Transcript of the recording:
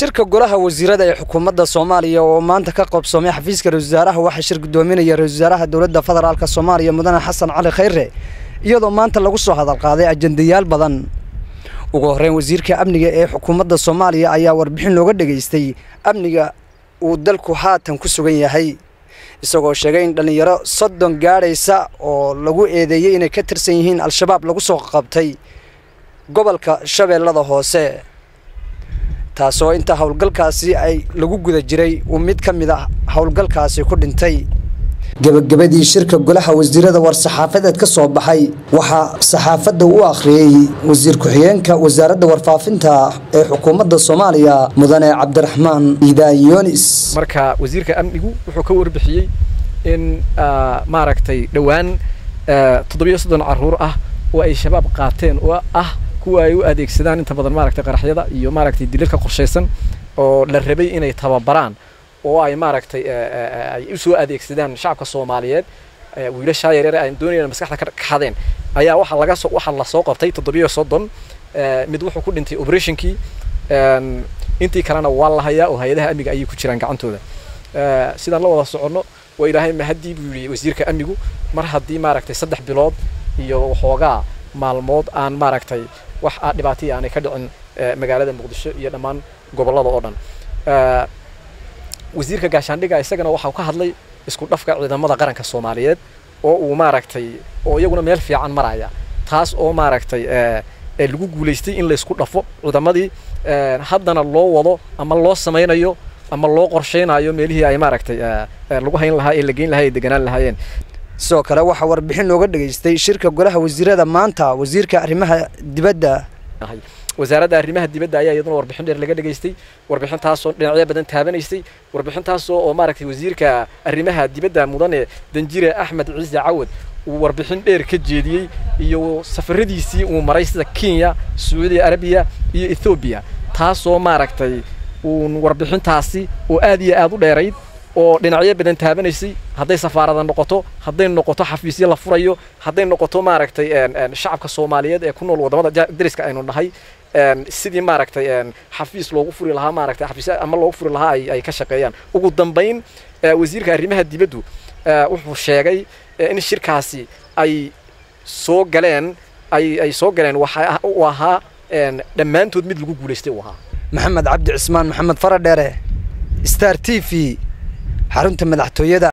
shirka golaha wasiirada ee xukuumadda soomaaliya oo maanta ka qabsoomay xafiiska ra-isul wasaaraha waxaa shir gudoominaya ra-isul wasaaraha dowladda federaalk soomaaliya mudane xasan cali khayre iyadoo maanta lagu soo hadalqaaday ajendayaal badan ugu horreyn wasiirka amniga ee xukuumadda soomaaliya ayaa warbixin looga dhegaystay amniga uu dalku haatan ku sugan yahay isagoo sheegay in dhallinyaro soddon gaadhaysa oo lagu eedeeyey inay ka tirsan yihiin al-shabaab lagu soo qabtay gobolka shabeellada hoose taasoo inta howlgalkaasi ay lagu guda jiray uu mid ka mid a howlgalkaasi ku dhintay gebagabadii shirka golaha wasiirada war-saxaafadeed ka soo baxay waxaa saxaafadda u akhriyey wasiir ku-xigeenka wasaaradda warfaafinta ee xukuumadda soomaaliya mudane cabdiraxmaan iidaan yoonis marka wasiirka amnigu wuxuu ka warbixiyey in maaragtay dhowaan toddobiyo soddon caruur ah oo ay shabaab qaateen oo ah kuwa ay u adeegsadaan inta badan maaragtay qaraxyada iyo maaragtay dilalka qorshaysan oo la rabay inay tababaraan oo ay maaragtay ay u soo adeegsadaan shacabka soomaaliyeed wiilashaa yaryar ay doonayaan maskaxda ka xadeen ayaa waxaa laga soo waxaa la soo qabtay toddobiyo soddon mid wuxuu ku dhintay operationkii intii kalena waa la hayaa oo hay-adaha amniga ayay ku jiraan gacantooda sidaan la wada soconno waa ilaahay mahadii buu yidhi wasiirka amnigu mar haddii maaragtay saddex bilood iyo waxoogaa maalmood aan maaragtay wax dhibaataya aanay ka dhicin magaalada muqdisho iyo dhammaan gobollada oo dhan wasiirka gaashaandhiga isagana waxau ka hadlay isku dhafka ciidamada qaranka soomaaliyeed oo uu maaragtay oo iyaguna meel fiican maraya taas oo maaragtay lagu guulaystay in laysku dhafo ciidamadii haddana loo wado ama loo samaynayo ama loo qorshaynayo meelihii ay maaragtay lagu hayn lahaa ee la geyn lahaa ee deganaan lahaayeen sidoo kale waxaa warbixin looga dhegaystay shirka golaha wasiirada maanta wasiirka arrimaha dibadda wasaaradda arrimaha dibadda ayaa iyaduna warbixin dheer laga dhegaystay warbixintaasoo dhinacyo badan taabanaysay warbixintaasoo oo maaragtay wasiirka arrimaha dibadda mudane danjire axmed ciise cawad uu warbixin dheer ka jeediyey iyo safaradiisii uu maray sida kenya sacuudi arabiya iyo ethoobiya taasoo maaragtay uun warbixintaasi oo aad iyo aad u dheerayd oo dhinacyo badan taabanaysay hadday safaarada noqoto hadday noqoto xafiisyo la furayo hadday noqoto maaragtay shacabka soomaaliyeed ee ku nool waddamada dariska aynu nahay sidii maaragtay xafiis loogu furi lahaa maaragtay xafiis ama loogu furi lahaa ay ay ka shaqeeyaan ugu dambayn wasiirka arrimaha dibaddu wuxuu sheegay in shirkaasi ay soo galeen ay ay soo galeen waxa uu ahaa dhammaantood mid lagu guulaystay uu ahaa maxamed cabdi cismaan maxamed faradheere star t v xarunta madaxtooyada